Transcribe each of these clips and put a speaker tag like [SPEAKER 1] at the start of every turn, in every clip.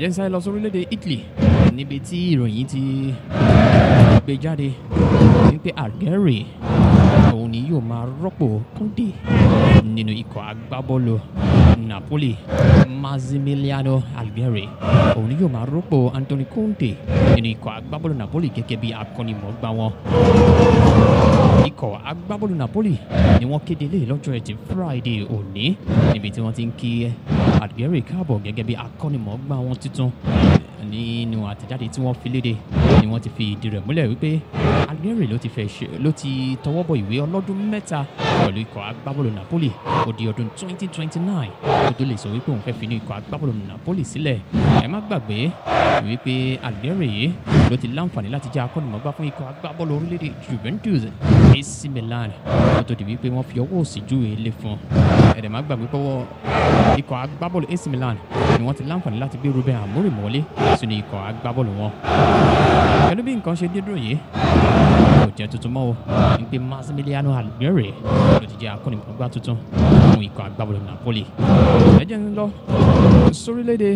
[SPEAKER 1] jẹ́ sáré lọ sórílẹ̀-èdè Italy níbi tí ìròyìn ti gbé jáde wípé Algeria òun ni yóò máa rọ́pò Conte nínú ikọ̀ agbábọ́ọ̀lù Napoli Massimiliano Algeria òun ni yóò máa rọ́pò Anthony Conte nínú ikọ̀ agbábọ́ọ̀lù Napoli gẹ́gẹ́ bí akọ́nimọ̀ọ́gbá wọn ikọ̀ agbábọ́ọ̀lù Napoli ni wọ́n kéde lé lọ́jọ́ ẹtì Friday òní níbi tí wọ́n ti ń kí Algeria káàbọ̀ gẹ́gẹ́ bí akọ́nimọ̀ọ́gbá wọn tuntun nínú àtẹ̀jáde tí wọ́n fi léde ni wọ́n ti fi ìdí rẹ̀ múlẹ̀ wípé Algeria ló ti fẹ́ ṣe ló ti tọwọ́ bọ ìwé ọlọ́dún mẹ́ta pẹ̀lú ikọ̀ agbábọ́ọ̀lù Napoli ó di ọdún 2029 kó tó lè sọ wípé òun fẹ́ fi ní ikọ̀ agbábọ́ọ̀lù Napoli sílẹ̀ ẹ má gbàgbé wípé Algeria yìí ló ti láǹfààní láti jẹ́ akọ́nimọ̀ọ́gbá fún ikọ̀ agbábọ́ọ̀lù orílẹ̀-èdè Juventus AC Milan kó tó di wípé wọ́n fi ọwọ́ òsì júwe ilé fún un ẹ̀rẹ̀ má gbàgbé pọ́wọ́ ikọ̀ agbábọ́ọ̀lù AC Milan ni wọ́n ti láǹfààní láti gbé Ruben Amorim wọlé sínú ikọ̀ agbábọ́ọ̀lù wọn. pẹ̀lú bí nǹkan ṣe dédúró yìí kò jẹ́ tuntun mọ́ o wípé Massimiliano Algeria ló ti jẹ́ akọ́nimọ̀ọ́gbá tuntun fún ikọ̀ agbábọ́ọ̀lù Napoli. ẹ jẹ́ ń lọ sórílẹ̀-èdè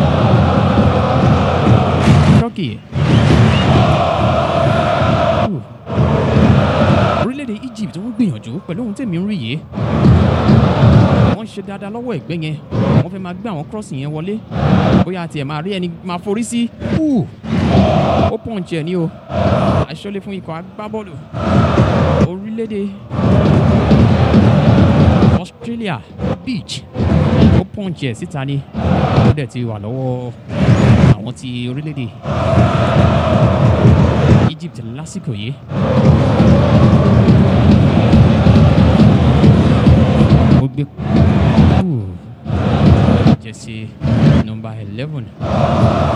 [SPEAKER 1] Turkey. orílẹ̀-èdè Egypt ń gbìyànjú pẹ̀lú ohun tèmi ń rí yìí wọ́n ṣe dáadáa lọ́wọ́ ẹ̀gbẹ́ yẹn wọ́n fẹ́ máa gbé àwọn crossing yẹn wọlé bóyá tiẹ̀ máa rí ẹni máa forí sí ó pọ̀njì ẹ̀ ní o aṣọ́lé fún ikọ̀ agbábọ́ọ̀lù orílẹ̀-èdè Australia beach ó pọ̀njì ẹ̀ síta ni ó dẹ̀ ti wà lọ́wọ́ àwọn ti orílẹ̀-èdè Egypt lásìkò yìí. ó gbé jẹ́sí nọ́mbà eleven